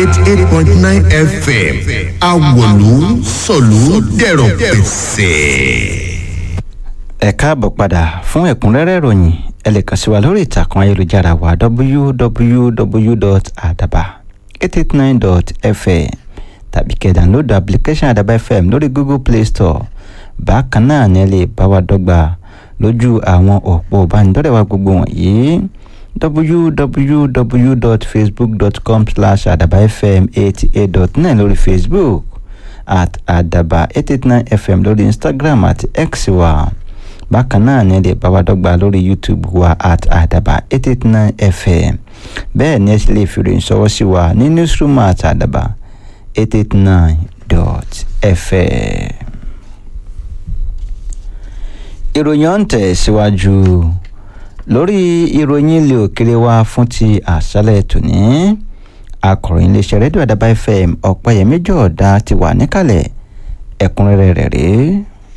eighty eight point nine fm awolu sọ̀lú dẹ̀rọ̀ pẹ̀sẹ̀. ẹ káàbọ̀ padà fún ẹ̀kúnrẹ́rẹ́ ìròyìn ẹ lè kàn sí wa lórí ìtàkùn ayélujára wa www.adaba889.fm tàbí kẹ́ download application adaba fm lórí google play store bákan náà ni ẹ lè bá wa dọ́gba lójú àwọn òpó ìbánidọ́rẹ̀ẹ́ wa gbogbo wọ̀nyí www.facebook.com slash adabafm eighty eight dot nine lórí facebook at adaba eight eight nine fm lórí instagram àti x wa bákan náà ni ẹ lè bá wa dọ́gba lórí youtube wa at adaba eight eight nine fm bẹ́ẹ̀ ni ẹ sì lè fi ròyìn ṣọwọ́ sí wa ní newsroom at adaba eight eight nine dot fm. ìròyìn ọ̀hún tẹ̀ síwájú lórí ìròyìn ilé òkèrè wa fún ti àṣálẹ̀ tòní akọ̀ròyìn iléeṣẹ́ rédíò àdàbà fm ọ̀pẹ̀yẹmí jọ̀ọ́dá ti wà níkàlẹ̀ ẹ̀kúnrẹ́rẹ́ rẹ̀ rèé.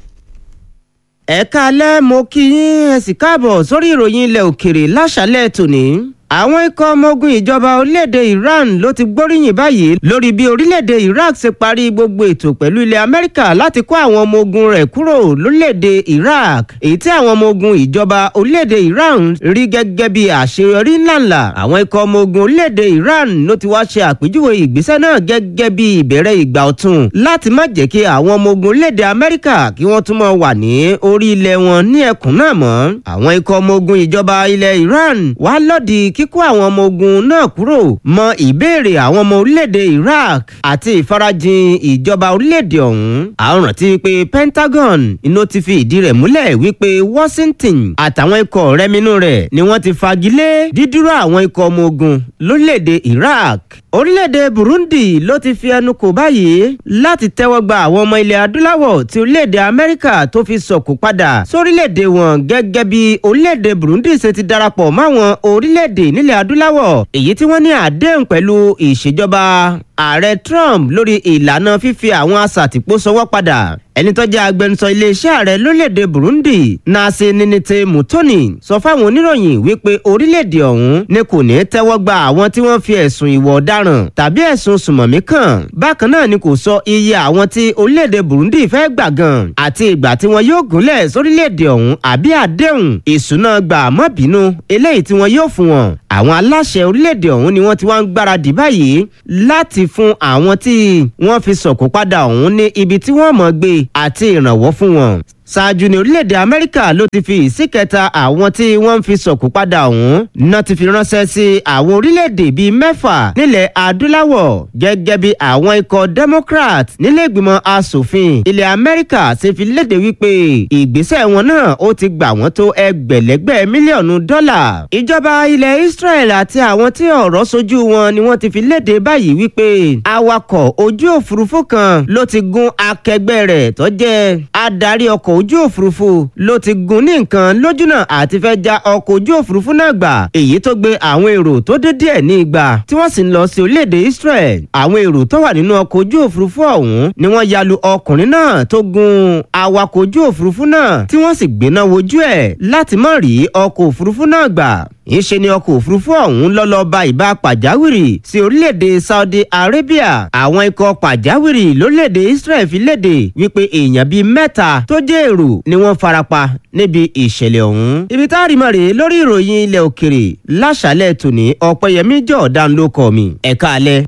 ẹ káalẹ́ mo kí yín ẹ sì káàbọ̀ sórí ìròyìn ilẹ̀ òkèrè láṣálẹ̀ tòní àwọn ikọ̀ ọmọ ogun ìjọba orílẹ̀-èdè Iran ló ti gbóríyìn báyìí lórí bí orílẹ̀-èdè Iraq ṣe parí gbogbo ètò pẹ̀lú ilẹ̀ Amẹ́ríkà láti kó àwọn ọmọ ogun rẹ̀ kúrò lórílẹ̀-èdè Iraq èyí tí àwọn ọmọ ogun ìjọba orílẹ̀-èdè Iran rí gẹ́gẹ́ bí àṣeyọrí ńláńlá àwọn ikọ̀ ọmọ ogun orílẹ̀-èdè Iran ló ti wá ṣe àpèjúwe ìgbésẹ̀ náà gẹ́gẹ́ bí ìbẹ̀rẹ̀ ìgbà ọ̀tun láti má jẹ́ kí àwọn ọmọ ogun orílẹ̀-èdè Amẹ́ríkà kí wọ́n tún máa wà ní orí ilẹ̀ wọn ní ẹkùn náà mọ́ àwọn ikọ̀ ọmọ ogun ìjọba ilẹ̀ Iran wá lòdì kíkó àwọn ọmọ ogun náà kúrò mọ ìbéèrè àwọn ọmọ orílẹ̀-èdè Iraq àti ìfarajìn ìjọba orílẹ̀-èdè ọ̀hún. àwọn rántí pé Pentagon iná ti fi ìdí rẹ̀ múlẹ̀ wípé Washington àtàwọn ikọ̀ rẹminú rẹ̀ ni wọ́n ti fagilé dídúró àwọn ikọ̀ ọmọ ogun lórílẹ̀-èdè Iraq orílẹ̀-èdè Burundi ló ti fi ẹnu kò báyìí láti tẹ́wọ́ gba àwọn ọmọ ilẹ̀ adúláwọ̀ tí orílẹ̀-èdè Amẹ́ríkà tó fi sọ̀kò padà sórílẹ̀-èdè wọn gẹ́gẹ́ bí orílẹ̀-èdè Burundi ṣe ti darapọ̀ máwọn orílẹ̀-èdè nílẹ̀ adúláwọ̀ èyí tí wọ́n ní àdéhùn pẹ̀lú ìṣèjọba ààrẹ Trump lórí ìlànà fífi àwọn asàtìpó sọwọ́ padà ẹni tó jẹ́ agbẹnusọ iléeṣẹ́ ààrẹ lórílẹ̀‐èdè Burundi Nasi Ninite Mutoni sọ fáwọn oníròyìn wípé orílẹ̀‐èdè ọ̀hún ni kò ní tẹ́wọ́ gba àwọn tí wọ́n fi ẹ̀sùn ìwà ọ̀daràn tàbí ẹ̀sùn sùmọ̀mí kàn bákan náà ni kò sọ iye àwọn tí orílẹ̀‐èdè Burundi fẹ́ gbà gan àti ìgbà tí wọn yóò gúnlẹ̀ sórílẹ̀‐èdè ọ̀hún àbí àdéhùn ìṣúná gbà mọ́ bínú eléyìí tí wọn yóò fún wọn àwọn aláṣẹ orílẹ̀‐èdè ọ̀hún ni wọ́n ti wá ń gbáradì báyìí láti fún àwọn tí wọ́n fi sọ̀kò padà ọ̀hún ní ibi tí wọ́n mọ̀ gbé àti ìrànwọ́ fún wọn ṣáájú ní orílẹ̀-èdè amẹ́ríkà ló ti fi ìsíkẹta àwọn tí wọ́n ń fi sọ̀kò padà ọ̀hún náà ti fi ránṣẹ́ sí àwọn orílẹ̀-èdè bíi mẹ́fà nílẹ̀ adúláwọ̀ gẹ́gẹ́ bí àwọn ikọ̀ democrat nílé ìgbìmọ̀ asòfin ilẹ̀ amẹ́ríkà ṣe fi léde wípé ìgbésẹ̀ wọn náà ó ti gbà wọ́n tó ẹgbẹ̀lẹ́gbẹ̀ mílíọ̀nù dọ́là ìjọba ilẹ̀ israel àti àwọn tí ọ̀rọ̀ sojú wọn ni wọ́n ti fi léde báyìí wípé awakọ̀ ojú òfurufú kan ló ti gún akẹgbẹ́ rẹ̀ tó jẹ́ adarí ọkọ̀ ojú òfurufú ló ti gun ní nǹkan lójúnà àti fẹ́ já ọkọ̀ ojú òfurufú náà gbà èyí tó gbé àwọn èrò tó dé díẹ̀ ní igba tí wọ́n sì ń lọ sí orílẹ̀-èdè Israel àwọn èrò tó wà nínú ọkọ̀ ojú òfurufú ọ̀hún ni wọ́n ya lu ọkùnrin náà tó gun awakọ̀ ojú òfurufú náà tí wọ́n sì gbéná wojú ẹ̀ láti má rí ọkọ̀ òfurufú náà gbà ìṣe ni ọkọ̀ òfurufú ọ̀hún lọ́lọ́ ba ìbá pàjáwìrì sí orílẹ̀-èdè Saudi Arabia àwọn ikọ̀ pàjáwìrì lórílẹ̀-èdè Israel fi léde wípé èèyàn bíi mẹ́ta tó jẹ́ èrò ni wọ́n farapa níbi ìṣẹ̀lẹ̀ ọ̀hún. ibi tá a rí mọ́ rèé lórí ìròyìn ilẹ̀ òkèrè láṣálẹ̀ tòní ọ̀pẹ̀yẹmí jọ̀ọ́dán ló kọ́ mi ẹ̀ka alẹ́.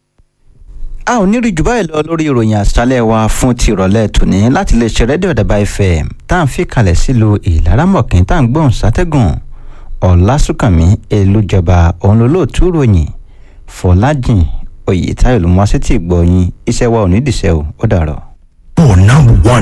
a ò ní rí jù báyìí lọ lórí ìròyìn àṣálẹ̀ wa fún ti ìrọ̀lẹ́ tòní láti lè ṣe rédíò Àdàbà FM tá à ń fi kalẹ̀ sílùú ìlaramọ̀kín tá à ń gbóhùn sátẹ́gùn ọ̀làsùnkànmí elújọba òun lolóòtú ròyìn fọlájìn oyètáyọ̀ ló mú wá sétí ìgbọ̀yìn iṣẹ́ wa ò ní dìṣẹ́ o ó dàrọ̀. for number one